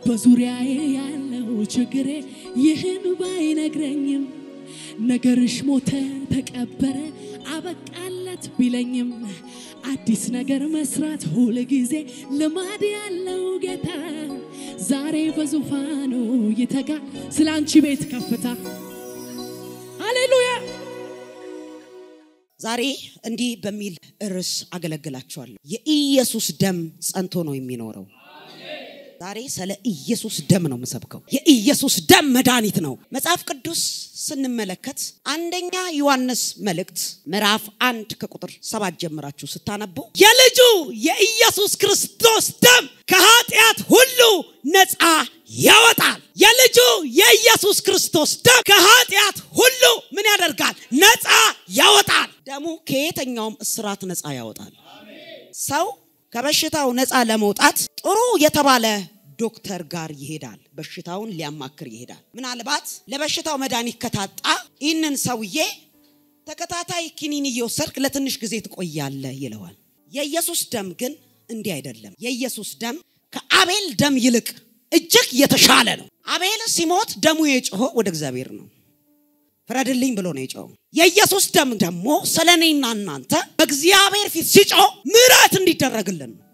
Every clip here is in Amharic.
በዙሪያዬ ያለው ችግሬ ይህን ባይነግረኝም ነገርሽ ሞተ ተቀበረ አበቃለት ቢለኝም አዲስ ነገር መስራት ሁል ጊዜ ልማድ ያለው ጌታ ዛሬ በዙፋኑ ይተጋ ስለ አንቺ ቤት ከፍታ ሃሌሉያ ዛሬ እንዲህ በሚል ርዕስ አገለግላችኋለሁ። የኢየሱስ ደም ጸንቶ ነው የሚኖረው። ዛሬ ስለ ኢየሱስ ደም ነው የምሰብከው። የኢየሱስ ደም መድኃኒት ነው። መጽሐፍ ቅዱስ ስንመለከት አንደኛ ዮሐንስ መልእክት ምዕራፍ አንድ ከቁጥር ሰባት ጀምራችሁ ስታነቡ የልጁ የኢየሱስ ክርስቶስ ደም ከኃጢአት ሁሉ ነፃ ያወጣል። የልጁ የኢየሱስ ክርስቶስ ደም ከኃጢአት ሁሉ ምን ያደርጋል? ነፃ ያወጣል። ደሙ ከየትኛውም እስራት ነፃ ያወጣል። ሰው ከበሽታው ነፃ ለመውጣት ጥሩ የተባለ ዶክተር ጋር ይሄዳል። በሽታውን ሊያማክር ይሄዳል። ምናልባት ለበሽታው መድኃኒት ከታጣ ይህንን ሰውዬ ተከታታይ ኪኒን እየወሰድክ ለትንሽ ጊዜ ትቆያለህ ይለዋል። የኢየሱስ ደም ግን እንዲህ አይደለም። የኢየሱስ ደም ከአቤል ደም ይልቅ እጅግ የተሻለ ነው። አቤል ሲሞት ደሙ የጮኸው ወደ እግዚአብሔር ነው። ፍረድልኝ ብሎ ነው የጮኸው። የኢየሱስ ደም ደግሞ ስለ እኔና እናንተ በእግዚአብሔር ፊት ሲጮህ ምሕረት እንዲደረግልን ነው።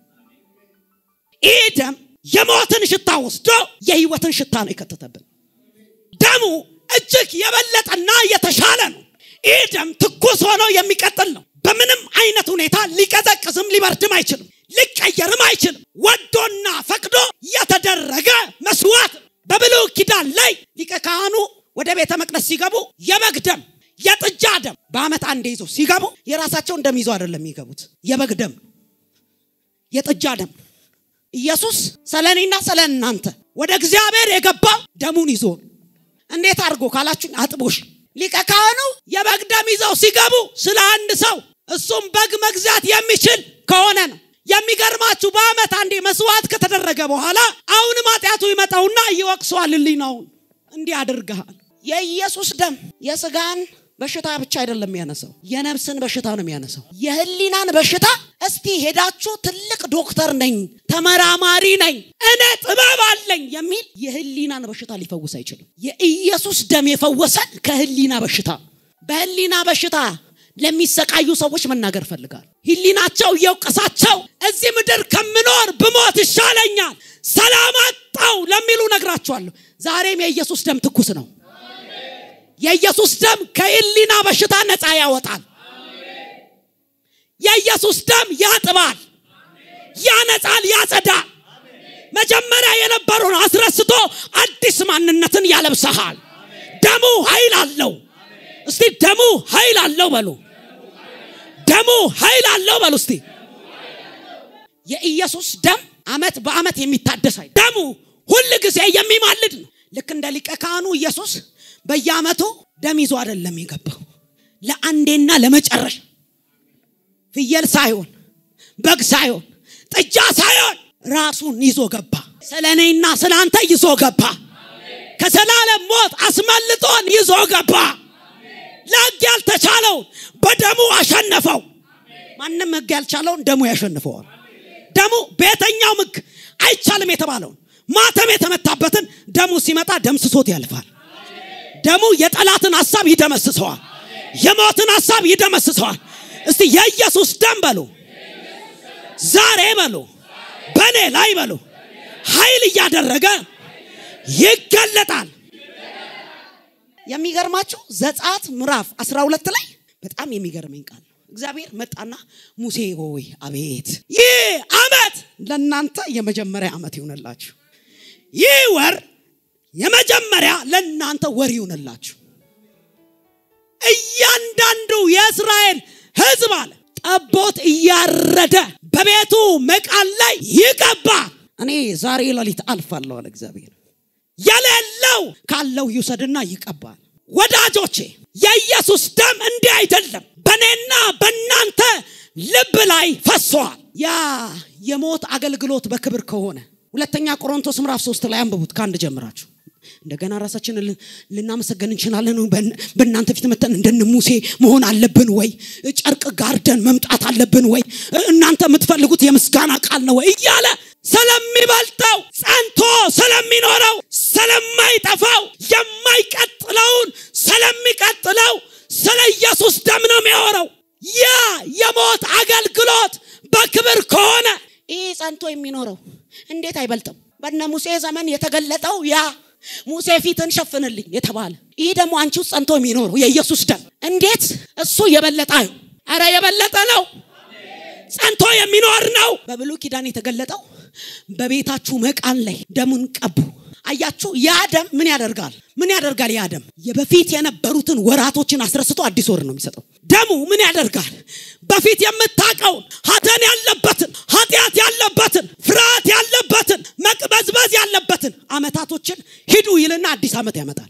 ይህ ደም የሞትን ሽታ ወስዶ የህይወትን ሽታ ነው የከተተብን። ደሙ እጅግ የበለጠና የተሻለ ነው። ይህ ደም ትኩስ ሆኖ የሚቀጥል ነው። በምንም አይነት ሁኔታ ሊቀዘቅዝም ሊበርድም አይችልም፣ ሊቀየርም አይችልም። ወዶና ፈቅዶ የተደረገ መስዋዕት በብሉይ ኪዳን ላይ ሊቀ ካህኑ ወደ ቤተ መቅደስ ሲገቡ የበግ ደም የጥጃ ደም በአመት አንዴ ይዞ ሲገቡ የራሳቸውን ደም ይዞ አይደለም የሚገቡት፣ የበግ ደም የጥጃ ደም ኢየሱስ ስለ እኔና ስለ እናንተ ወደ እግዚአብሔር የገባው ደሙን ይዞ ነው። እንዴት አድርጎ ካላችሁኝ አጥቦሽ ሊቀ ካህኑ የበግ ደም ይዘው ሲገቡ ስለ አንድ ሰው እሱም በግ መግዛት የሚችል ከሆነ ነው። የሚገርማችሁ በአመት አንዴ መስዋዕት ከተደረገ በኋላ አሁንም ኃጢአቱ ይመጣውና ይወቅሰዋል። ሕሊናውን እንዲህ አድርገሃል። የኢየሱስ ደም የስጋን በሽታ ብቻ አይደለም የሚያነሳው፣ የነፍስን በሽታ ነው የሚያነሳው። የህሊናን በሽታ እስቲ ሄዳችሁ ትልቅ ዶክተር ነኝ፣ ተመራማሪ ነኝ፣ እኔ ጥበብ አለኝ የሚል የህሊናን በሽታ ሊፈውስ አይችልም። የኢየሱስ ደም የፈወሰን ከህሊና በሽታ በህሊና በሽታ ለሚሰቃዩ ሰዎች መናገር ፈልጋል። ህሊናቸው እየወቀሳቸው እዚህ ምድር ከምኖር ብሞት ይሻለኛል፣ ሰላም አጣው ለሚሉ ነግራቸዋለሁ። ዛሬም የኢየሱስ ደም ትኩስ ነው። የኢየሱስ ደም ከህሊና በሽታ ነፃ ያወጣል። የኢየሱስ ደም ያጥባል፣ ያነጻል፣ ያጸዳል። መጀመሪያ የነበረውን አስረስቶ አዲስ ማንነትን ያለብሰሃል። ደሙ ኃይል አለው። እስቲ ደሙ ኃይል አለው በሉ። ደሙ ኃይል አለው በሉ እስቲ። የኢየሱስ ደም አመት በአመት የሚታደስ አይደል። ደሙ ሁል ጊዜ የሚማልድ ነው። ልክ እንደ ሊቀ ካህኑ ኢየሱስ በየአመቱ ደም ይዞ አይደለም የገባው። ለአንዴና ለመጨረሻ ፍየል ሳይሆን በግ ሳይሆን ጥጃ ሳይሆን ራሱን ይዞ ገባ። ስለ እኔና ስለ አንተ ይዞ ገባ። ከዘላለም ሞት አስመልጦን ይዞ ገባ። ለሕግ ያልተቻለውን በደሙ አሸነፈው። ማንም ሕግ ያልቻለውን ደሙ ያሸንፈዋል። ደሙ በየትኛው ሕግ አይቻልም የተባለውን ማተም የተመታበትን ደሙ ሲመጣ ደምስሶት ያልፋል። ደሙ የጠላትን ሀሳብ ይደመስሰዋል። የሞትን ሀሳብ ይደመስሰዋል። እስቲ የኢየሱስ ደም በሉ፣ ዛሬ በሉ፣ በእኔ ላይ በሉ፣ ኃይል እያደረገ ይገለጣል። የሚገርማችሁ ዘጸአት ምዕራፍ 12 ላይ በጣም የሚገርመኝ ቃል ነው። እግዚአብሔር መጣና ሙሴ ሆይ አቤት ይህ ዓመት ለእናንተ የመጀመሪያ ዓመት ይሆንላችሁ። ይህ ወር የመጀመሪያ ለእናንተ ወር ይሆንላችሁ። እያንዳንዱ የእስራኤል ሕዝብ አለ ጠቦት እያረደ በቤቱ መቃን ላይ ይቀባ። እኔ ዛሬ ሌሊት አልፋለሁ አለ እግዚአብሔር። የሌለው ካለው ይውሰድና ይቀባል። ወዳጆቼ የኢየሱስ ደም እንዲህ አይደለም፣ በእኔና በእናንተ ልብ ላይ ፈሷል። ያ የሞት አገልግሎት በክብር ከሆነ ሁለተኛ ቆሮንቶስ ምዕራፍ ሶስት ላይ አንብቡት ከአንድ ጀምራችሁ እንደገና ራሳችንን ልናመሰገን እንችላለን። በእናንተ ፊት መተን እንደነ ሙሴ መሆን አለብን ወይ? ጨርቅ ጋርደን መምጣት አለብን ወይ? እናንተ የምትፈልጉት የምስጋና ቃል ነው ወይ? እያለ ስለሚበልጠው ጸንቶ ስለሚኖረው ስለማይጠፋው የማይቀጥለውን ስለሚቀጥለው ስለ ኢየሱስ ደም ነው የሚያወራው። ያ የሞት አገልግሎት በክብር ከሆነ ይህ ጸንቶ የሚኖረው እንዴት አይበልጥም? በነ ሙሴ ዘመን የተገለጠው ያ ሙሴ ፊትን ሸፍንልኝ የተባለ ይህ ደግሞ አንቺ ውስጥ ጸንቶ የሚኖረው የኢየሱስ ደም እንዴት እሱ የበለጠ ነው። አረ የበለጠ ነው። ጸንቶ የሚኖር ነው። በብሉይ ኪዳን የተገለጠው በቤታችሁ መቃን ላይ ደሙን ቀቡ። አያችሁ፣ ያ ደም ምን ያደርጋል? ምን ያደርጋል? ያ ደም የበፊት የነበሩትን ወራቶችን አስረስቶ አዲስ ወር ነው የሚሰጠው። ደሙ ምን ያደርጋል? በፊት የምታውቀውን ሐዘን ያለበትን፣ ኃጢአት ያለበትን፣ ፍርሃት ያለበትን፣ መቅበዝበዝ ያለበትን አመታቶችን ሂዱ ይልና አዲስ ዓመት ያመጣል።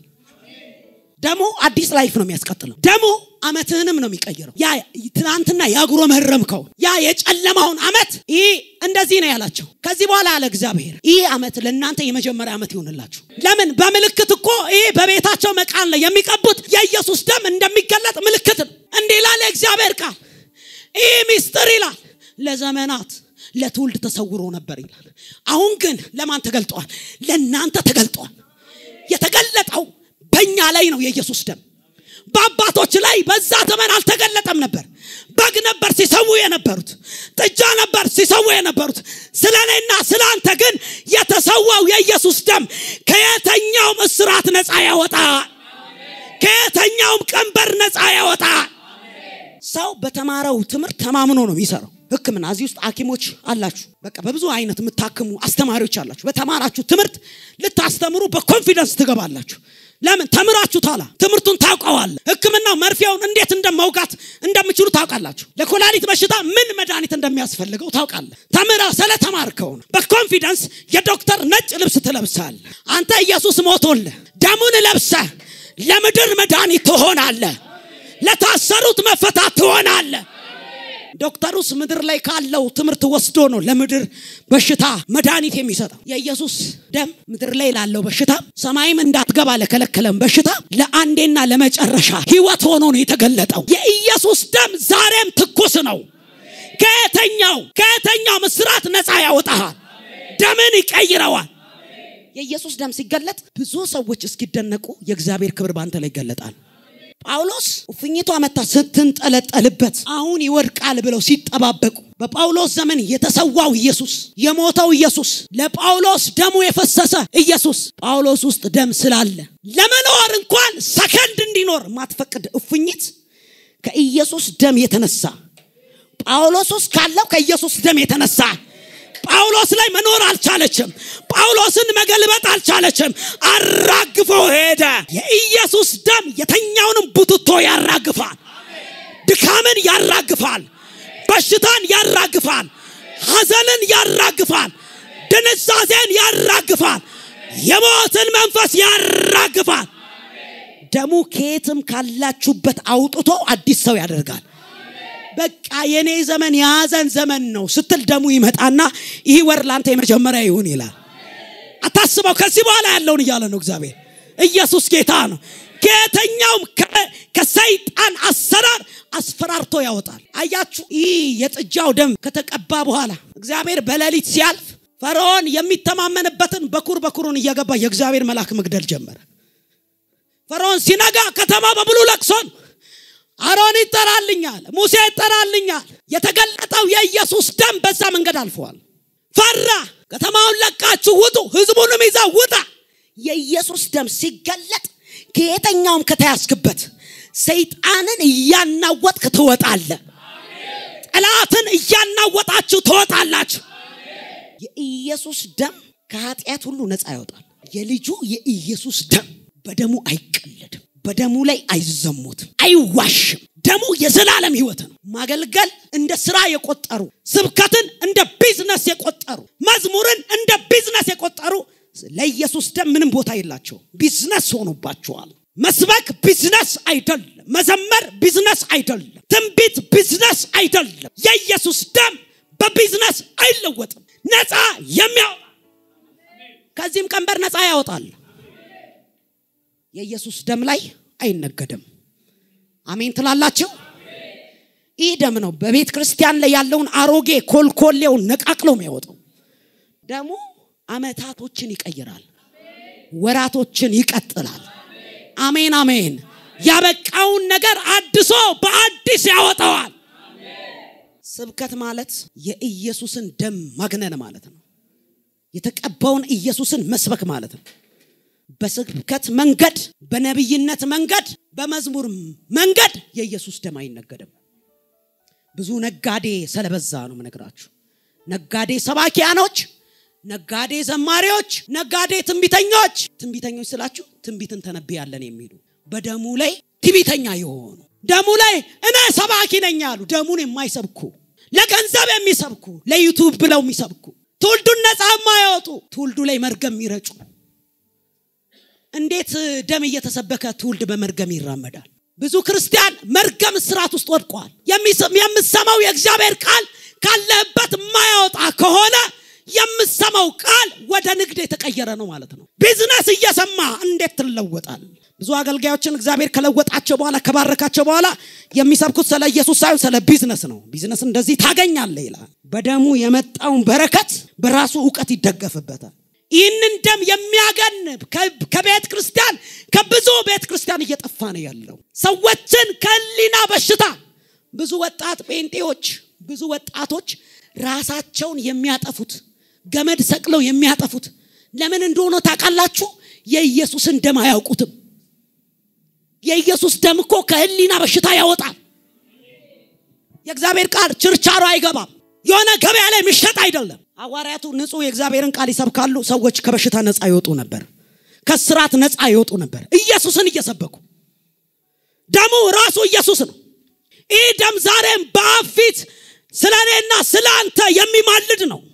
ደሙ አዲስ ላይፍ ነው የሚያስቀጥለው። ደሙ አመትህንም ነው የሚቀይረው። ያ ትናንትና ያጉረመረምከው ያ የጨለማውን አመት ይህ እንደዚህ ነው ያላቸው። ከዚህ በኋላ አለ እግዚአብሔር ይህ አመት ለእናንተ የመጀመሪያ አመት ይሆንላችሁ። ለምን? በምልክት እኮ ይህ በቤታቸው መቃን ላይ የሚቀቡት የኢየሱስ ደም እንደሚገለጥ ምልክት ነው። እንዲህ ይላል የእግዚአብሔር ቃል። ይህ ሚስጥር ይላል ለዘመናት ለትውልድ ተሰውሮ ነበር ይላል። አሁን ግን ለማን ተገልጧል? ለእናንተ ተገልጧል። የተገለጠው በእኛ ላይ ነው የኢየሱስ ደም። በአባቶች ላይ በዛ ዘመን አልተገለጠም ነበር። በግ ነበር ሲሰዉ የነበሩት፣ ጥጃ ነበር ሲሰዉ የነበሩት። ስለ እኔና ስለ አንተ ግን የተሰዋው የኢየሱስ ደም ከየተኛውም እስራት ነፃ ያወጣል። ከየተኛውም ቀንበር ነፃ ያወጣል። ሰው በተማረው ትምህርት ተማምኖ ነው የሚሰራው። ሕክምና እዚህ ውስጥ ሐኪሞች አላችሁ። በቃ በብዙ አይነት የምታክሙ አስተማሪዎች አላችሁ። በተማራችሁ ትምህርት ልታስተምሩ በኮንፊደንስ ትገባላችሁ። ለምን ተምራችሁ ታላ ትምህርቱን ታውቀዋለ። ህክምናው መርፌውን እንዴት እንደመውጋት እንደምችሉ ታውቃላችሁ። ለኮላሊት በሽታ ምን መድኃኒት እንደሚያስፈልገው ታውቃለ። ተምራ ስለተማርከው ነው። በኮንፊደንስ የዶክተር ነጭ ልብስ ትለብሳል። አንተ ኢየሱስ ሞቶልህ ደሙን ለብሰ ለምድር መድኃኒት ትሆናለ። ለታሰሩት መፈታት ትሆናለ። ዶክተሩስ ምድር ላይ ካለው ትምህርት ወስዶ ነው ለምድር በሽታ መድኃኒት የሚሰጠው። የኢየሱስ ደም ምድር ላይ ላለው በሽታ ሰማይም እንዳትገባ ለከለከለም በሽታ ለአንዴና ለመጨረሻ ህይወት ሆኖ ነው የተገለጠው። የኢየሱስ ደም ዛሬም ትኩስ ነው። ከየተኛው ከየተኛው ምስራት ነፃ ያወጣሃል። ደምን ይቀይረዋል። የኢየሱስ ደም ሲገለጥ ብዙ ሰዎች እስኪደነቁ የእግዚአብሔር ክብር በአንተ ላይ ይገለጣል። ጳውሎስ እፉኝቷ መታ ስትንጠለጠልበት አሁን ይወድቃል ብለው ሲጠባበቁ በጳውሎስ ዘመን የተሰዋው ኢየሱስ የሞተው ኢየሱስ ለጳውሎስ ደሙ የፈሰሰ ኢየሱስ ጳውሎስ ውስጥ ደም ስላለ ለመኖር እንኳን ሰከንድ እንዲኖር ማትፈቅድ እፉኝት ከኢየሱስ ደም የተነሳ ጳውሎስ ውስጥ ካለው ከኢየሱስ ደም የተነሳ ጳውሎስ ላይ መኖር አልቻለችም። ጳውሎስን መገልበጥ አልቻለችም። አራግፎ ሄደ። የኢየሱስ ደም የተኛውንም ቡትቶ ያራግፋል። ድካምን ያራግፋል። በሽታን ያራግፋል። ሐዘንን ያራግፋል። ድንዛዜን ያራግፋል። የሞትን መንፈስ ያራግፋል። ደሙ ከየትም ካላችሁበት አውጥቶ አዲስ ሰው ያደርጋል። በቃ የኔ ዘመን የሐዘን ዘመን ነው ስትል ደሙ ይመጣና ይህ ወር ላንተ የመጀመሪያ ይሁን ይላል። አታስበው። ከዚህ በኋላ ያለውን እያለ ነው እግዚአብሔር። ኢየሱስ ጌታ ነው። ከየተኛውም ከሰይጣን አሰራር አስፈራርቶ ያወጣል። አያችሁ፣ ይህ የጥጃው ደም ከተቀባ በኋላ እግዚአብሔር በሌሊት ሲያልፍ ፈርዖን የሚተማመንበትን በኩር በኩሩን እየገባ የእግዚአብሔር መልአክ መግደል ጀመረ። ፈርዖን ሲነጋ ከተማ በሙሉ ለቅሶን አሮን ይጠራልኛል፣ ሙሴ ይጠራልኛል። የተገለጠው የኢየሱስ ደም በዛ መንገድ አልፈዋል። ፈራ። ከተማውን ለቃችሁ ውጡ፣ ህዝቡንም ይዘው ውጣ። የኢየሱስ ደም ሲገለጥ ከየተኛውም ከተያዝክበት ሰይጣንን እያናወጥክ ትወጣለ። ጠላትን እያናወጣችሁ ትወጣላችሁ። የኢየሱስ ደም ከኃጢአት ሁሉ ነፃ ያወጣል። የልጁ የኢየሱስ ደም በደሙ አይቀለድም። በደሙ ላይ አይዘሙትም፣ አይዋሽም። ደሙ የዘላለም ህይወት ነው። ማገልገል እንደ ስራ የቆጠሩ ስብከትን እንደ ቢዝነስ የቆጠሩ መዝሙርን እንደ ቢዝነስ የቆጠሩ ለኢየሱስ ደም ምንም ቦታ የላቸው። ቢዝነስ ሆኖባቸዋል። መስበክ ቢዝነስ አይደለም። መዘመር ቢዝነስ አይደለም። ትንቢት ቢዝነስ አይደለም። የኢየሱስ ደም በቢዝነስ አይለወጥም። ነፃ የሚያወጣ ከዚህም ቀንበር ነፃ ያወጣል። የኢየሱስ ደም ላይ አይነገድም። አሜን ትላላችሁ? ይህ ደም ነው በቤተ ክርስቲያን ላይ ያለውን አሮጌ ኮልኮሌውን ነቃቅሎ የሚያወጣው። ደሙ አመታቶችን ይቀይራል፣ ወራቶችን ይቀጥላል። አሜን አሜን። ያበቃውን ነገር አድሶ በአዲስ ያወጣዋል። ስብከት ማለት የኢየሱስን ደም ማግነን ማለት ነው። የተቀባውን ኢየሱስን መስበክ ማለት ነው። በስብከት መንገድ፣ በነቢይነት መንገድ፣ በመዝሙር መንገድ የኢየሱስ ደም አይነገድም። ብዙ ነጋዴ ስለበዛ ነው ምነግራችሁ። ነጋዴ ሰባኪያኖች፣ ነጋዴ ዘማሪዎች፣ ነጋዴ ትንቢተኞች። ትንቢተኞች ስላችሁ ትንቢትን ተነብያለን የሚሉ በደሙ ላይ ትዕቢተኛ የሆኑ ደሙ ላይ እኔ ሰባኪ ነኝ ያሉ ደሙን የማይሰብኩ ለገንዘብ የሚሰብኩ ለዩቱብ ብለው የሚሰብኩ ትውልዱን ነፃ የማያወጡ ትውልዱ ላይ መርገም የሚረጩ እንዴት ደም እየተሰበከ ትውልድ በመርገም ይራመዳል? ብዙ ክርስቲያን መርገም ስርዓት ውስጥ ወድቋል። የምሰማው የእግዚአብሔር ቃል ካለህበት የማያወጣ ከሆነ የምሰማው ቃል ወደ ንግድ የተቀየረ ነው ማለት ነው። ቢዝነስ እየሰማ እንዴት ትለወጣል? ብዙ አገልጋዮችን እግዚአብሔር ከለወጣቸው በኋላ ከባረካቸው በኋላ የሚሰብኩት ስለ ኢየሱስ ሳይሆን ስለ ቢዝነስ ነው። ቢዝነስ እንደዚህ ታገኛለህ ይላል። በደሙ የመጣውን በረከት በራሱ እውቀት ይደገፍበታል። ይህንን ደም የሚያገን ከቤተ ክርስቲያን ከብዙ ቤተ ክርስቲያን እየጠፋ ነው ያለው። ሰዎችን ከህሊና በሽታ ብዙ ወጣት ጴንጤዎች፣ ብዙ ወጣቶች ራሳቸውን የሚያጠፉት ገመድ ሰቅለው የሚያጠፉት ለምን እንደሆነ ታውቃላችሁ? የኢየሱስን ደም አያውቁትም። የኢየሱስ ደም እኮ ከህሊና በሽታ ያወጣል። የእግዚአብሔር ቃል ችርቻሮ አይገባም። የሆነ ገበያ ላይ የሚሸጥ አይደለም። ሐዋርያቱ ንጹህ የእግዚአብሔርን ቃል ይሰብካሉ። ሰዎች ከበሽታ ነፃ ይወጡ ነበር፣ ከስራት ነፃ ይወጡ ነበር። ኢየሱስን እየሰበኩ ደሙ ራሱ ኢየሱስ ነው። ይህ ደም ዛሬም በአብ ፊት ስለ እኔና ስለ አንተ የሚማልድ ነው።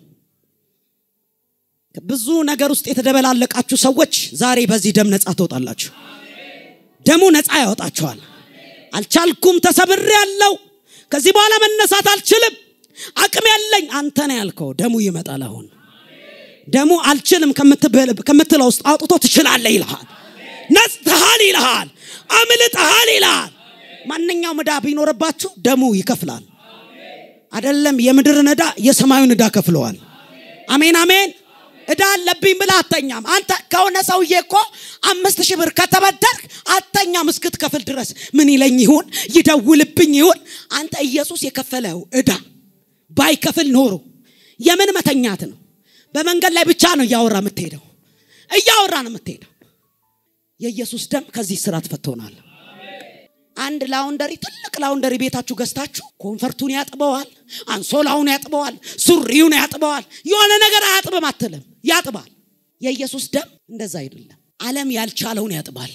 ብዙ ነገር ውስጥ የተደበላለቃችሁ ሰዎች ዛሬ በዚህ ደም ነፃ ትወጣላችሁ። ደሙ ነፃ ያወጣችኋል። አልቻልኩም፣ ተሰብሬ ያለው ከዚህ በኋላ መነሳት አልችልም፣ አቅም ያለኝ አንተ ነው ያልከው። ደሙ ይመጣል። አሁን ደሙ አልችልም ከምትለው ውስጥ አውጥቶ ትችላለህ ይልሃል። ነጽተሃል ይልሃል። አምልጠሃል ይልሃል። ማንኛውም ዕዳ ቢኖርባችሁ ደሙ ይከፍላል። አይደለም የምድርን ዕዳ የሰማዩን ዕዳ ከፍለዋል። አሜን አሜን። ዕዳ አለብኝ ብለህ አተኛም። አንተ ከሆነ ሰውዬ እኮ አምስት ሺህ ብር ከተበደርክ አተኛም እስክትከፍል ድረስ ምን ይለኝ ይሁን ይደውልብኝ ይሁን። አንተ ኢየሱስ የከፈለው ዕዳ ባይከፍል ኖሮ የምን መተኛት ነው? በመንገድ ላይ ብቻ ነው እያወራ የምትሄደው፣ እያወራ ነው የምትሄደው። የኢየሱስ ደም ከዚህ ስራ ትፈቶናል። አንድ ላውንደሪ ትልቅ ላውንደሪ ቤታችሁ ገዝታችሁ ኮንፈርቱን ያጥበዋል፣ አንሶላውን ያጥበዋል፣ ሱሪውን ያጥበዋል። የሆነ ነገር አያጥብም አትልም፣ ያጥባል። የኢየሱስ ደም እንደዛ አይደለም። ዓለም ያልቻለውን ያጥባል።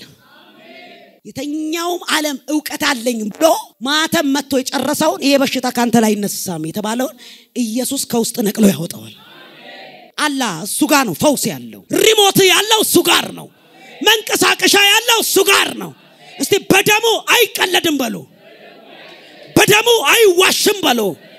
የተኛውም ዓለም እውቀት አለኝ ብሎ ማተም መጥቶ የጨረሰውን ይሄ በሽታ ካንተ ላይ አይነሳም የተባለውን ኢየሱስ ከውስጥ ነቅሎ ያወጣዋል። አላ እሱ ጋር ነው ፈውስ ያለው። ሪሞት ያለው እሱ ጋር ነው። መንቀሳቀሻ ያለው እሱ ጋር ነው። እስቲ በደሙ አይቀለድም በሉ። በደሙ አይዋሽም በሉ።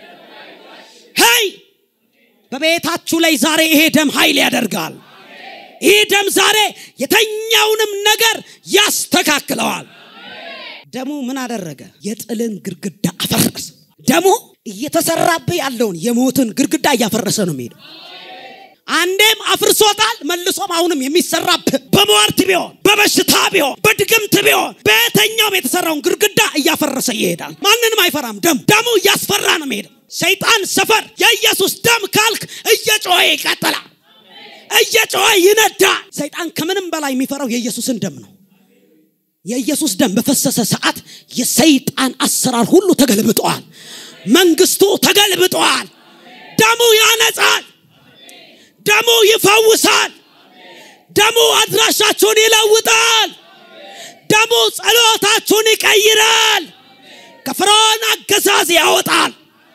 ሄይ በቤታችሁ ላይ ዛሬ ይሄ ደም ኃይል ያደርጋል። ይህ ደም ዛሬ የተኛውንም ነገር ያስተካክለዋል። ደሙ ምን አደረገ? የጥልን ግድግዳ አፈረሰ። ደሙ እየተሰራብህ ያለውን የሞትን ግድግዳ እያፈረሰ ነው የሚሄደው። አንዴም አፍርሶታል። መልሶም አሁንም የሚሰራብህ በሟርት ቢሆን በበሽታ ቢሆን በድግምት ቢሆን በየትኛውም የተሰራውን ግድግዳ እያፈረሰ ይሄዳል። ማንንም አይፈራም። ደም ደሙ እያስፈራ ነው የሚሄደው። ሰይጣን ሰፈር የኢየሱስ ደም ካልክ እየጮኸ ይቀጥላል፣ እየጮኸ ይነዳል። ሰይጣን ከምንም በላይ የሚፈራው የኢየሱስን ደም ነው። የኢየሱስ ደም በፈሰሰ ሰዓት የሰይጣን አሰራር ሁሉ ተገልብጠዋል። መንግስቱ ተገልብጠዋል። ደሙ ያነጻል። ደሙ ይፈውሳል። ደሙ አድራሻችሁን ይለውጣል። ደሙ ጸሎታችሁን ይቀይራል። ከፍርዖን አገዛዝ ያወጣል።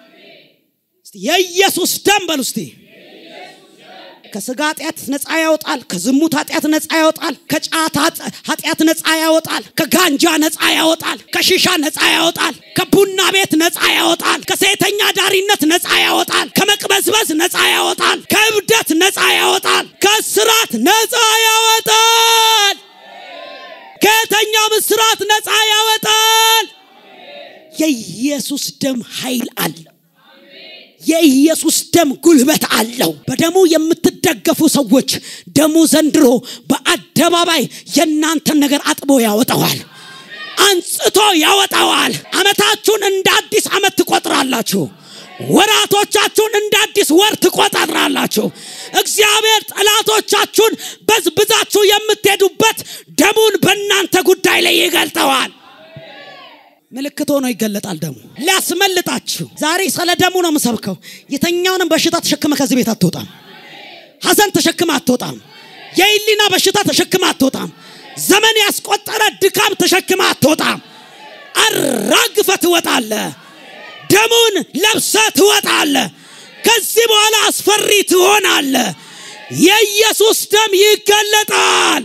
የኢየሱስ ደም በሉ እስቲ። ከስጋ ኃጢአት ነፃ ያወጣል። ከዝሙት ኃጢአት ነፃ ያወጣል። ከጫት ኃጢአት ነፃ ያወጣል። ከጋንጃ ነፃ ያወጣል። ከሺሻ ነፃ ያወጣል። ከቡና ቤት ነፃ ያወጣል። ከሴተኛ ዳሪነት ነፃ ያወጣል። ከመቅበዝበዝ ነፃ ያወጣል። ከእብደት ነፃ ያወጣል። ከስራት ነፃ ያወጣል። ከየተኛውም እስራት ነፃ ያወጣል። የኢየሱስ ደም ኃይል አለው። የኢየሱስ ደም ጉልበት አለው። በደሙ የምትደ የምትደገፉ ሰዎች ደሙ ዘንድሮ በአደባባይ የእናንተን ነገር አጥቦ ያወጣዋል አንጽቶ ያወጣዋል አመታችሁን እንደ አዲስ አመት ትቆጥራላችሁ ወራቶቻችሁን እንደ አዲስ ወር ትቆጣጥራላችሁ እግዚአብሔር ጠላቶቻችሁን በዝብዛችሁ የምትሄዱበት ደሙን በእናንተ ጉዳይ ላይ ይገልጠዋል ምልክት ሆኖ ይገለጣል ደሙ ሊያስመልጣችሁ ዛሬ ስለ ደሙ ነው የምሰብከው የተኛውንም በሽታ ተሸክመ ከዚህ ቤት አትወጣም ሐዘን ተሸክመ አትወጣም የኢሊና በሽታ ተሸክመ አትወጣም ዘመን ያስቆጠረ ድካም ተሸክመ አትወጣም አራግፈ ትወጣለ ደሙን ለብሰ ትወጣለ ከዚህ በኋላ አስፈሪ ትሆናለ የኢየሱስ ደም ይገለጣል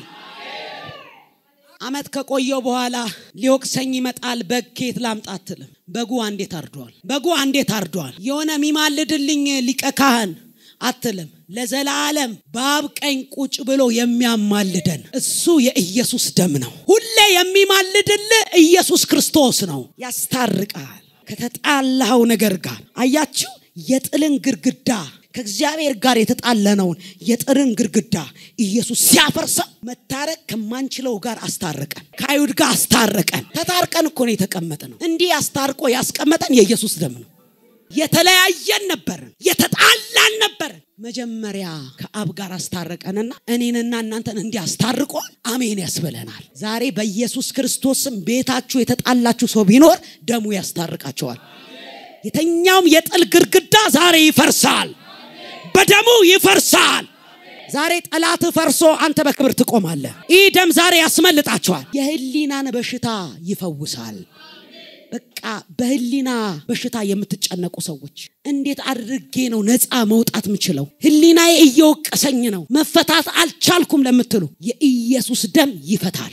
አመት ከቆየው በኋላ ሊወቅሰኝ ይመጣል በግ ከየት ላምጣ አትልም በጉ አንዴ ታርዷል በጉ አንዴ ታርዷል የሆነ የሚማልድልኝ ሊቀ ካህን አትልም ለዘላለም በአብ ቀኝ ቁጭ ብሎ የሚያማልደን እሱ የኢየሱስ ደም ነው ሁሌ የሚማልድል ኢየሱስ ክርስቶስ ነው ያስታርቃል ከተጣላኸው ነገር ጋር አያችሁ የጥልን ግርግዳ ከእግዚአብሔር ጋር የተጣለነውን የጥርን ግርግዳ ኢየሱስ ሲያፈርሰው መታረቅ ከማንችለው ጋር አስታረቀን ከአይሁድ ጋር አስታረቀን ተታርቀን እኮ ነው የተቀመጠ ነው እንዲህ አስታርቆ ያስቀመጠን የኢየሱስ ደም ነው የተለያየን ነበርን የተጣላን ነበርን መጀመሪያ ከአብ ጋር አስታረቀንና እኔንና እናንተን እንዲያስታርቆ አሜን ያስብለናል ዛሬ በኢየሱስ ክርስቶስም ቤታችሁ የተጣላችሁ ሰው ቢኖር ደሙ ያስታርቃቸዋል የተኛውም የጥል ግርግዳ ዛሬ ይፈርሳል በደሙ ይፈርሳል ዛሬ ጠላት ፈርሶ አንተ በክብር ትቆማለህ ይህ ደም ዛሬ ያስመልጣቸዋል የህሊናን በሽታ ይፈውሳል በቃ በህሊና በሽታ የምትጨነቁ ሰዎች እንዴት አድርጌ ነው ነፃ መውጣት ምችለው ህሊናዬ እየወቀሰኝ ነው መፈታት አልቻልኩም ለምትሉ የኢየሱስ ደም ይፈታል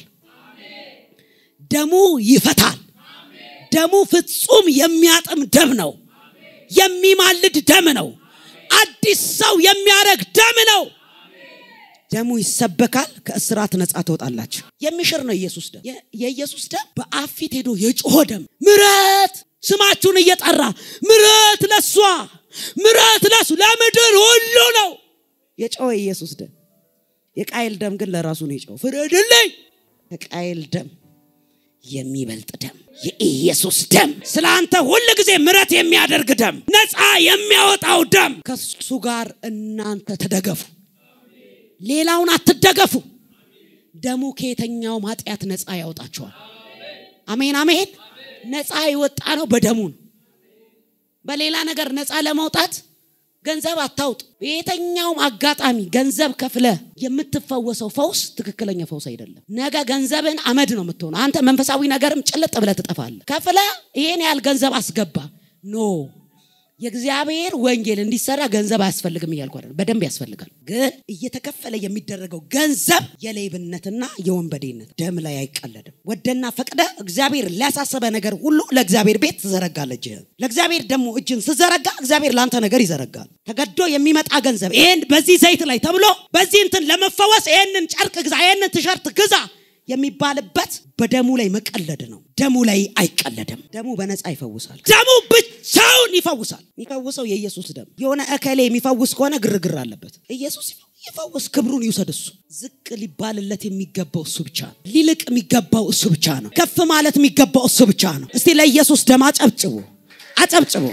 ደሙ ይፈታል ደሙ ፍጹም የሚያጥም ደም ነው የሚማልድ ደም ነው አዲስ ሰው የሚያደርግ ደም ነው ደሙ ይሰበካል ከእስራት ነፃ ትወጣላችሁ የሚሽር ነው ኢየሱስ ደም የኢየሱስ ደም በአብ ፊት ሄዶ የጮሆ ደም ምረት ስማችሁን እየጠራ ምረት ለሷ ምረት ለሱ ለምድር ሁሉ ነው የጮኸ ኢየሱስ ደም የቃይል ደም ግን ለራሱ ነው የጮኸው ፍረድልኝ ከቃይል ደም የሚበልጥ ደም የኢየሱስ ደም ስለ አንተ ሁል ጊዜ ምረት የሚያደርግ ደም ነፃ የሚያወጣው ደም ከሱ ጋር እናንተ ተደገፉ ሌላውን አትደገፉ ደሙ ከየተኛውም ኃጢአት ነፃ ያወጣቸዋል አሜን አሜን ነፃ የወጣ ነው በደሙ ነው በሌላ ነገር ነፃ ለመውጣት ገንዘብ አታውጡ በየተኛውም አጋጣሚ ገንዘብ ከፍለ የምትፈወሰው ፈውስ ትክክለኛ ፈውስ አይደለም ነገ ገንዘብን አመድ ነው የምትሆነ አንተ መንፈሳዊ ነገርም ጭልጥ ብለ ትጠፋለ ከፍለ ይሄን ያህል ገንዘብ አስገባ ኖ የእግዚአብሔር ወንጌል እንዲሰራ ገንዘብ አያስፈልግም እያልኩ አይደለም በደንብ ያስፈልጋል ግን እየተከፈለ የሚደረገው ገንዘብ የሌብነትና የወንበዴነት ደም ላይ አይቀለድም ወደና ፈቅደ እግዚአብሔር ሊያሳሰበ ነገር ሁሉ ለእግዚአብሔር ቤት ትዘረጋለ እጅህን ለእግዚአብሔር ደግሞ እጅን ስዘረጋ እግዚአብሔር ለአንተ ነገር ይዘረጋል ተገዶ የሚመጣ ገንዘብ ይህን በዚህ ዘይት ላይ ተብሎ በዚህ እንትን ለመፈወስ ይህንን ጨርቅ ግዛ ይህንን ቲሸርት ግዛ የሚባልበት በደሙ ላይ መቀለድ ነው ደሙ ላይ አይቀለድም ደሙ በነፃ ይፈውሳል ደሙ ብቻውን ይፈውሳል የሚፈውሰው የኢየሱስ ደም የሆነ እከሌ የሚፈውስ ከሆነ ግርግር አለበት ኢየሱስ ይፈውስ ክብሩን ይውሰድ እሱ ዝቅ ሊባልለት የሚገባው እሱ ብቻ ነው ሊልቅ የሚገባው እሱ ብቻ ነው ከፍ ማለት የሚገባው እሱ ብቻ ነው እስቲ ለኢየሱስ ደም አጨብጭቡ አጨብጭቡ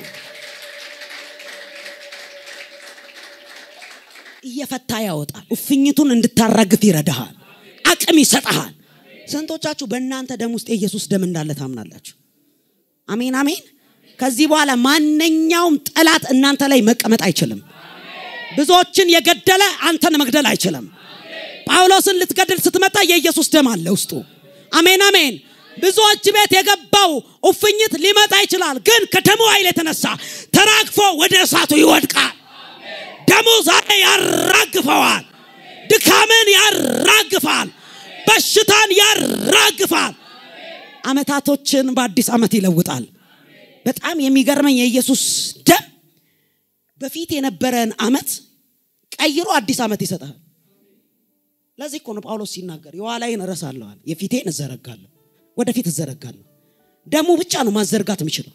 እየፈታ ያወጣል እፍኝቱን እንድታራግፍ ይረዳሃል አቅም ይሰጠሃል ስንቶቻችሁ በእናንተ ደም ውስጥ የኢየሱስ ደም እንዳለ ታምናላችሁ አሜን አሜን ከዚህ በኋላ ማንኛውም ጠላት እናንተ ላይ መቀመጥ አይችልም ብዙዎችን የገደለ አንተን መግደል አይችልም ጳውሎስን ልትገድል ስትመጣ የኢየሱስ ደም አለ ውስጡ አሜን አሜን ብዙዎች ቤት የገባው እፍኝት ሊመጣ ይችላል ግን ከደሙ ኃይል የተነሳ ተራግፎ ወደ እሳቱ ይወድቃል ደሙ ዛሬ ያራግፈዋል ድካምን ያራግፋል በሽታን ያራግፋል አመታቶችን በአዲስ ዓመት ይለውጣል በጣም የሚገርመኝ የኢየሱስ ደም በፊት የነበረን አመት ቀይሮ አዲስ ዓመት ይሰጣል ለዚህ እኮ ነው ጳውሎስ ሲናገር የኋላይን እረሳለዋል የፊቴን እዘረጋለሁ ወደፊት እዘረጋለሁ ደሙ ብቻ ነው ማዘርጋት የሚችለው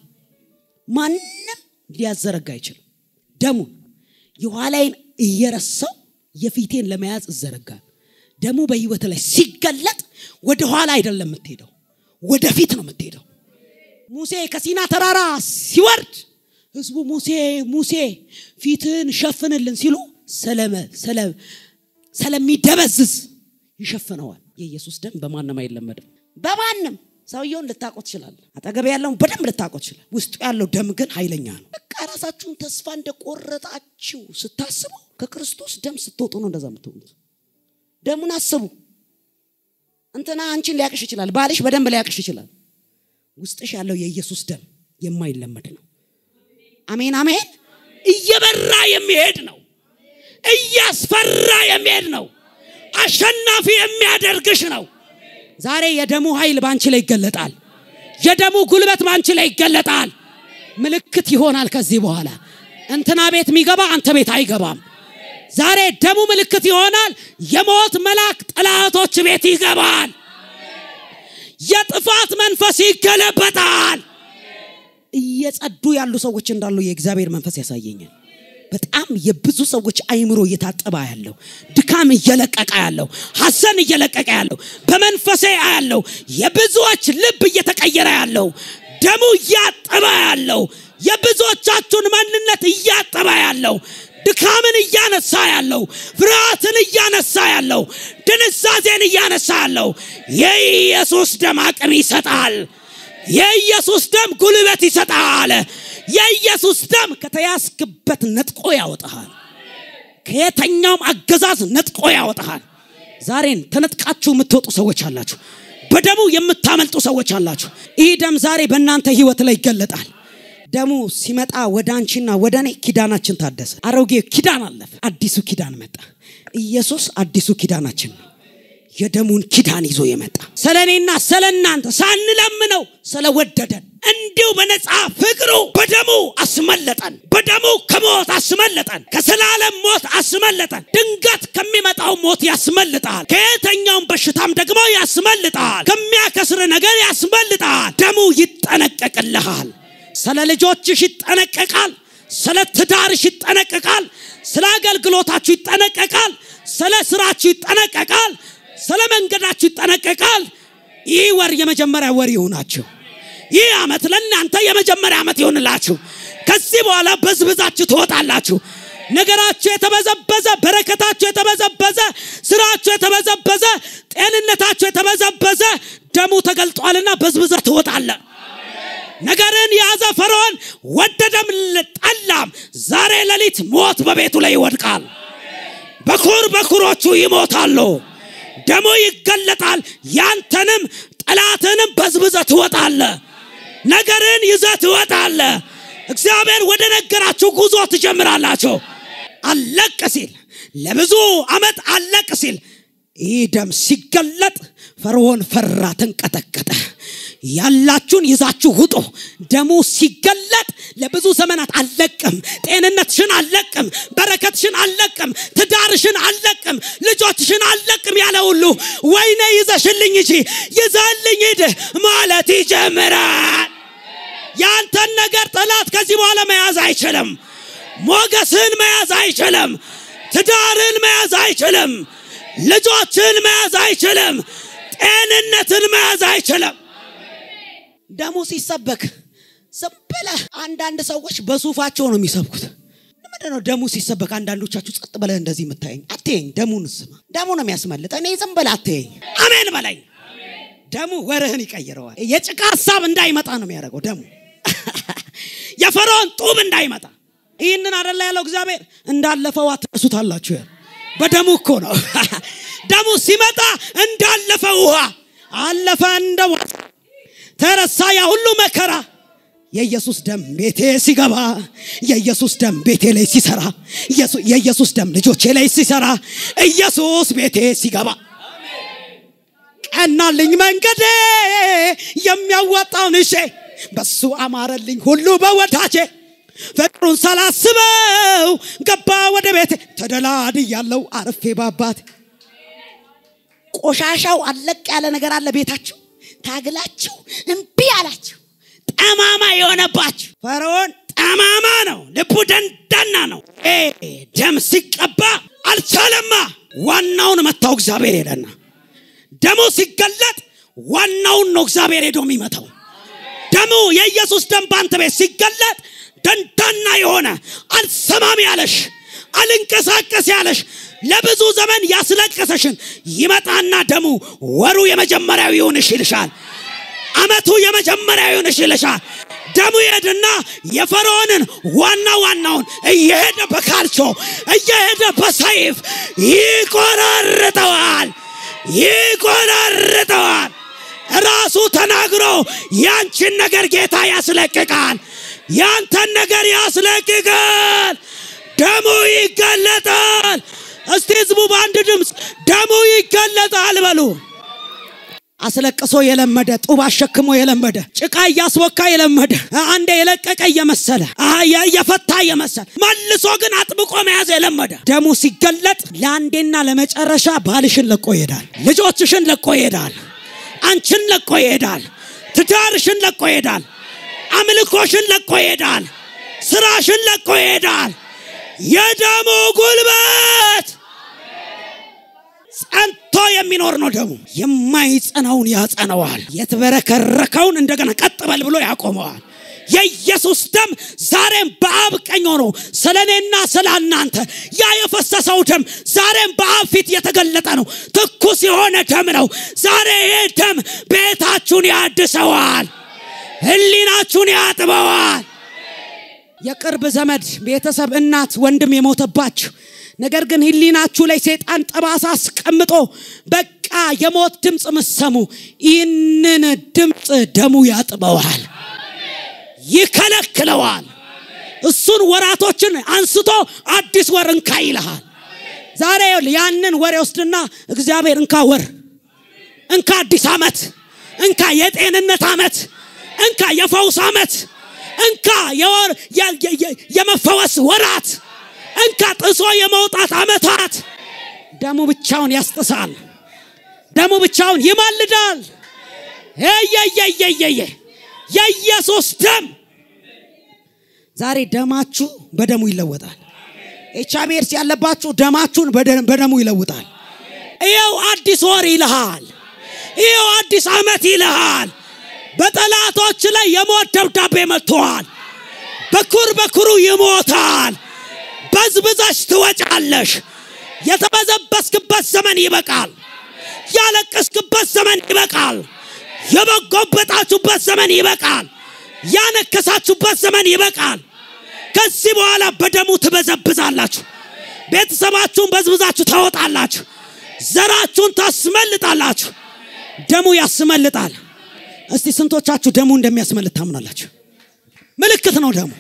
ማንም ሊያዘረጋ አይችልም ደሙ የኋላይን እየረሳው የፊቴን ለመያዝ እዘረጋል። ደሙ በህይወት ላይ ሲገለጥ ወደ ኋላ አይደለም የምትሄደው፣ ወደፊት ነው የምትሄደው። ሙሴ ከሲና ተራራ ሲወርድ ህዝቡ ሙሴ ሙሴ ፊትን ሸፍንልን ሲሉ ሰለመ ስለሚደበዝዝ ይሸፍነዋል። የኢየሱስ ደም በማንም አይለመድም። በማንም ሰውየውን ልታቆ ትችላል። አጠገብ ያለውን በደንብ ልታቆ ትችላል። ውስጡ ያለው ደም ግን ኃይለኛ ነው። በቃ ራሳችሁን ተስፋ እንደቆረጣችሁ ስታስቡ ከክርስቶስ ደም ስትወጡ ነው እንደዛ የምትሆኑት። ደሙን አስቡ። እንትና አንቺን ሊያቅሽ ይችላል። ባልሽ በደንብ ሊያቅሽ ይችላል። ውስጥሽ ያለው የኢየሱስ ደም የማይለመድ ነው። አሜን አሜን። እየበራ የሚሄድ ነው። እያስፈራ የሚሄድ ነው። አሸናፊ የሚያደርግሽ ነው። ዛሬ የደሙ ኃይል ባንቺ ላይ ይገለጣል። የደሙ ጉልበት ባንቺ ላይ ይገለጣል። ምልክት ይሆናል። ከዚህ በኋላ እንትና ቤት የሚገባ አንተ ቤት አይገባም። ዛሬ ደሙ ምልክት ይሆናል። የሞት መልአክ ጠላቶች ቤት ይገባል። የጥፋት መንፈስ ይገለበጣል። እየጸዱ ያሉ ሰዎች እንዳሉ የእግዚአብሔር መንፈስ ያሳየኛል። በጣም የብዙ ሰዎች አይምሮ እየታጠበ ያለው ድካም እየለቀቀ ያለው ሐዘን እየለቀቀ ያለው በመንፈሴ ያለው የብዙዎች ልብ እየተቀየረ ያለው ደሙ እያጠበ ያለው የብዙዎቻችሁን ማንነት እያጠበ ያለው ድካምን እያነሳ ያለው ፍርሃትን እያነሳ ያለው ድንዛዜን እያነሳ ያለው የኢየሱስ ደም አቅም ይሰጣል። የኢየሱስ ደም ጉልበት ይሰጣል። የኢየሱስ ደም ከተያዝክበት ነጥቆ ያወጣሃል። ከየተኛውም አገዛዝ ነጥቆ ያወጣሃል። ዛሬን ተነጥቃችሁ የምትወጡ ሰዎች አላችሁ። በደሙ የምታመልጡ ሰዎች አላችሁ። ይህ ደም ዛሬ በእናንተ ህይወት ላይ ይገለጣል። ደሙ ሲመጣ ወደ አንቺና ወደ እኔ ኪዳናችን ታደሰ። አሮጌ ኪዳን አለፈ፣ አዲሱ ኪዳን መጣ። ኢየሱስ አዲሱ ኪዳናችን ነው። የደሙን ኪዳን ይዞ የመጣ ስለ እኔና ስለ እናንተ ሳንለምነው ስለወደደን እንዲሁ በነፃ ፍቅሩ በደሙ አስመለጠን። በደሙ ከሞት አስመለጠን። ከዘላለም ሞት አስመለጠን። ድንገት ከሚመጣው ሞት ያስመልጣል። ከየተኛውም በሽታም ደግሞ ያስመልጣል። ከሚያከስር ነገር ያስመልጣል። ደሙ ይጠነቀቅልሃል። ስለ ልጆችሽ ይጠነቀቃል። ስለ ትዳርሽ ይጠነቀቃል። ስለ አገልግሎታችሁ ይጠነቀቃል። ስለ ስራችሁ ይጠነቀቃል። ስለ መንገዳችሁ ይጠነቀቃል። ይህ ወር የመጀመሪያ ወር ይሁናችሁ። ይህ ዓመት ለእናንተ የመጀመሪያ ዓመት ይሆንላችሁ። ከዚህ በኋላ በዝብዛችሁ ትወጣላችሁ። ነገራችሁ የተበዘበዘ፣ በረከታችሁ የተበዘበዘ፣ ስራችሁ የተበዘበዘ፣ ጤንነታችሁ የተበዘበዘ ደሙ ተገልጧልና በዝብዘ ትወጣለ። ነገርን የያዘ ፈርዖን ወደደም ጠላም፣ ዛሬ ሌሊት ሞት በቤቱ ላይ ይወድቃል። በኩር በኩሮቹ ይሞታሉ። ደሙ ይገለጣል። ያንተንም ጠላትንም በዝብዘ ትወጣለ። ነገርን ይዘ ትወጣለ። እግዚአብሔር ወደ ነገራችሁ ጉዞ ትጀምራላችሁ። አለቅ ሲል ለብዙ ዓመት አለቅ ሲል ይህ ደም ሲገለጥ ፈርዖን ፈራ፣ ተንቀጠቀጠ። ያላችሁን ይዛችሁ ውጡ። ደሙ ሲገለጥ ለብዙ ዘመናት አልለቅም፣ ጤንነትሽን አልለቅም፣ በረከትሽን አልለቅም፣ ትዳርሽን አልለቅም፣ ልጆችሽን አልለቅም ያለ ሁሉ ወይኔ ይዘሽልኝ እንጂ ይዘልኝ ሂድ ማለት ይጀምራል። ያንተን ነገር ጠላት ከዚህ በኋላ መያዝ አይችልም። ሞገስን መያዝ አይችልም። ትዳርን መያዝ አይችልም። ልጆችን መያዝ አይችልም። ጤንነትን መያዝ አይችልም። ደሙ ሲሰበክ ዝም ብለህ አንዳንድ ሰዎች በሱፋቸው ነው የሚሰብኩት። ምንድን ነው ደሙ ሲሰበክ አንዳንዶቻችሁ ጸጥ ብለህ እንደዚህ የምታየኝ? አትየኝ። ደሙን ስማ። ደሙ ነው የሚያስመልጥ። እኔ ዝም ብለህ አትየኝ። አሜን በለኝ። ደሙ ወርህን ይቀይረዋል። የጭቃ ሀሳብ እንዳይመጣ ነው የሚያደርገው ደሙ። የፈርዖን ጡብ እንዳይመጣ ይህንን አደላ ያለው እግዚአብሔር እንዳለፈው አትረሱታላችሁ። በደሙ እኮ ነው። ደሙ ሲመጣ እንዳለፈ ውሃ አለፈ እንደ ተረሳ ያ ሁሉ መከራ። የኢየሱስ ደም ቤቴ ሲገባ፣ የኢየሱስ ደም ቤቴ ላይ ሲሰራ፣ የኢየሱስ ደም ልጆቼ ላይ ሲሰራ፣ ኢየሱስ ቤቴ ሲገባ ቀናልኝ መንገዴ የሚያዋጣውን እሼ በሱ አማረልኝ ሁሉ በወዳጄ ፍቅሩን ሳላስበው ገባ ወደ ቤቴ ተደላድያለው አርፌ ባባት ቆሻሻው አለቅ ያለ ነገር አለ ቤታችሁ ታግላችሁ እምቢ አላችሁ ጠማማ የሆነባችሁ ፈርዖን ጠማማ ነው፣ ልቡ ደንዳና ነው። ኤ ደም ሲቀባ አልቻለማ። ዋናውን መታው እግዚአብሔር ሄደና ደሙ ሲገለጥ ዋናውን ነው እግዚአብሔር ሄዶ የሚመታው። ደሙ የኢየሱስ ደም በአንተ ቤት ሲገለጥ ደንዳና የሆነ አልሰማም ያለሽ አልንቀሳቀስ ያለሽ ለብዙ ዘመን ያስለቀሰሽን ይመጣና ደሙ ወሩ የመጀመሪያው ይሁንሽ ይልሻል። አመቱ የመጀመሪያው ይሁንሽ ይልሻል። ደሙ ይሄድና የፈርዖንን ዋና ዋናውን እየሄደ በካልቾ እየሄደ በሰይፍ ይቆራርጠዋል፣ ይቆራርጠዋል። ራሱ ተናግሮ ያንቺን ነገር ጌታ ያስለቅቃል፣ ያንተን ነገር ያስለቅቃል። ደሙ ይገለጣል። እስቲ ህዝቡ በአንድ ድምፅ ደሙ ይገለጣል በሉ። አስለቅሶ የለመደ ጡብ አሸክሞ የለመደ ጭቃ እያስወካ የለመደ አንዴ የለቀቀ እየመሰለ እየፈታ እየመሰለ መልሶ ግን አጥብቆ መያዝ የለመደ ደሙ ሲገለጥ ለአንዴና ለመጨረሻ ባልሽን ለቆ ይሄዳል። ልጆችሽን ለቆ ይሄዳል። አንቺን ለቆ ይሄዳል። ትዳርሽን ለቆ ይሄዳል። አምልኮሽን ለቆ ይሄዳል። ስራሽን ለቆ ይሄዳል። የደሙ ጉልበት ጸንቶ የሚኖር ነው። ደሙ የማይጸናውን ያጸነዋል። የተበረከረከውን እንደገና ቀጥ በል ብሎ ያቆመዋል። የኢየሱስ ደም ዛሬም በአብ ቀኝ ሆኖ ስለ እኔና ስለ እናንተ ያ የፈሰሰው ደም ዛሬም በአብ ፊት የተገለጠ ነው። ትኩስ የሆነ ደም ነው። ዛሬ ይሄ ደም ቤታችሁን ያድሰዋል፣ ሕሊናችሁን ያጥበዋል። የቅርብ ዘመድ፣ ቤተሰብ፣ እናት፣ ወንድም የሞተባችሁ ነገር ግን ሕሊናችሁ ላይ ሰይጣን ጠባሳ አስቀምጦ በቃ የሞት ድምፅ ምሰሙ፣ ይህንን ድምፅ ደሙ ያጥበዋል፣ ይከለክለዋል። እሱን ወራቶችን አንስቶ አዲስ ወር እንካ ይልሃል። ዛሬ ያንን ወር ወስድና እግዚአብሔር እንካ ወር፣ እንካ አዲስ ዓመት፣ እንካ የጤንነት ዓመት፣ እንካ የፈውስ ዓመት እንካ የመፈወስ ወራት እንካ ጥሶ የመውጣት ዓመታት። ደሙ ብቻውን ያስጥሳል። ደሙ ብቻውን ይማልዳል። የየየየየ የኢየሱስ ደም ዛሬ ደማችሁ በደሙ ይለወጣል። ኤች አይ ቪ ኤድስ ያለባችሁ ደማችሁን በደሙ ይለውጣል። ይኸው አዲስ ወር ይልሃል። ይኸው አዲስ ዓመት ይልሃል። በጠላቶች ላይ የሞት ደብዳቤ መጥተዋል። በኩር በኩሩ ይሞታል። በዝብዘሽ ትወጫለሽ። የተበዘበስክበት ዘመን ይበቃል። ያለቀስክበት ዘመን ይበቃል። የበጎበጣችሁበት ዘመን ይበቃል። ያነከሳችሁበት ዘመን ይበቃል። ከዚህ በኋላ በደሙ ትበዘብዛላችሁ። ቤተሰባችሁን በዝብዛችሁ ታወጣላችሁ። ዘራችሁን ታስመልጣላችሁ። ደሙ ያስመልጣል። እስቲ ስንቶቻችሁ ደሙ እንደሚያስመልጥ ታምናላችሁ? ምልክት ነው ደሙ።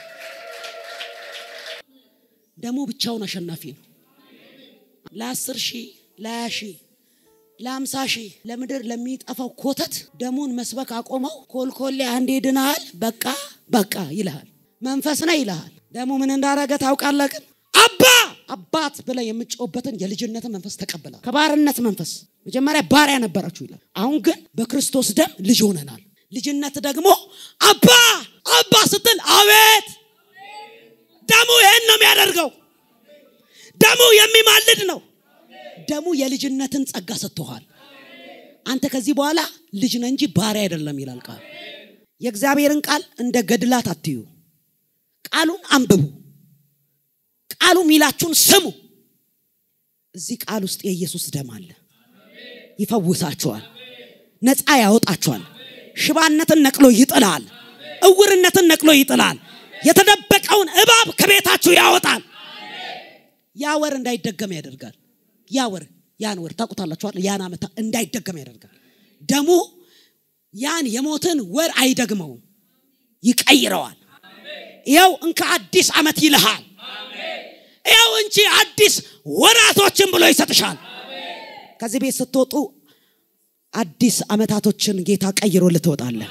ደሙ ብቻውን አሸናፊ ነው። ለአስር ሺህ ለሀያ ሺህ ለአምሳ ሺህ ለምድር ለሚጠፋው ኮተት ደሙን መስበክ አቆመው። ኮልኮሌ አንዴ ድናሃል፣ በቃ በቃ ይልሃል። መንፈስ ነው ይልሃል። ደሙ ምን እንዳረገ ታውቃለህ? ግን አባ አባት ብለህ የምጮህበትን የልጅነትን መንፈስ ተቀብላል። ከባርነት መንፈስ መጀመሪያ ባሪያ ነበራችሁ ይላል። አሁን ግን በክርስቶስ ደም ልጅ ሆነናል። ልጅነት ደግሞ አባ አባ ስትል አቤት። ደሙ ይሄን ነው የሚያደርገው። ደሙ የሚማልድ ነው። ደሙ የልጅነትን ጸጋ ሰጥቶሃል። አንተ ከዚህ በኋላ ልጅ ነህ እንጂ ባሪያ አይደለም ይላል ቃል። የእግዚአብሔርን ቃል እንደ ገድላት አትዩ። ቃሉን አንብቡ። ቃሉ ሚላችሁን ስሙ። እዚህ ቃል ውስጥ የኢየሱስ ደም አለ። ይፈውሳችኋል፣ ነፃ ያወጣችኋል። ሽባነትን ነቅሎ ይጥላል። እውርነትን ነቅሎ ይጥላል። የተደበቀውን እባብ ከቤታችሁ ያወጣል። ያ ወር እንዳይደገም ያደርጋል። ያ ወር ያን ወር ታውቁታላችኋል። ያን ዓመት እንዳይደገም ያደርጋል። ደሙ ያን የሞትን ወር አይደግመውም፣ ይቀይረዋል። ይኸው እንከ አዲስ ዓመት ይልሃል። ይኸው እንጂ አዲስ ወራቶችን ብሎ ይሰጥሻል። ከዚህ ቤት ስትወጡ አዲስ ዓመታቶችን ጌታ ቀይሮ ልትወጣለህ።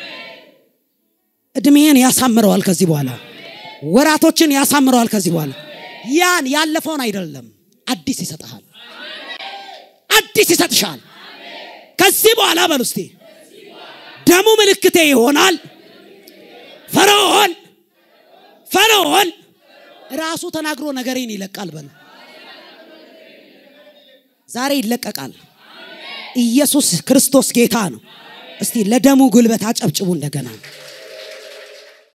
እድሜን ያሳምረዋል። ከዚህ በኋላ ወራቶችን ያሳምረዋል። ከዚህ በኋላ ያን ያለፈውን አይደለም አዲስ ይሰጥሃል። አዲስ ይሰጥሻል። ከዚህ በኋላ በሉ እስቲ ደሙ ምልክቴ ይሆናል። ፈርዖን ፈርዖን ራሱ ተናግሮ ነገሬን ይለቃል በል ዛሬ ይለቀቃል ኢየሱስ ክርስቶስ ጌታ ነው እስቲ ለደሙ ጉልበት አጨብጭቡ እንደገና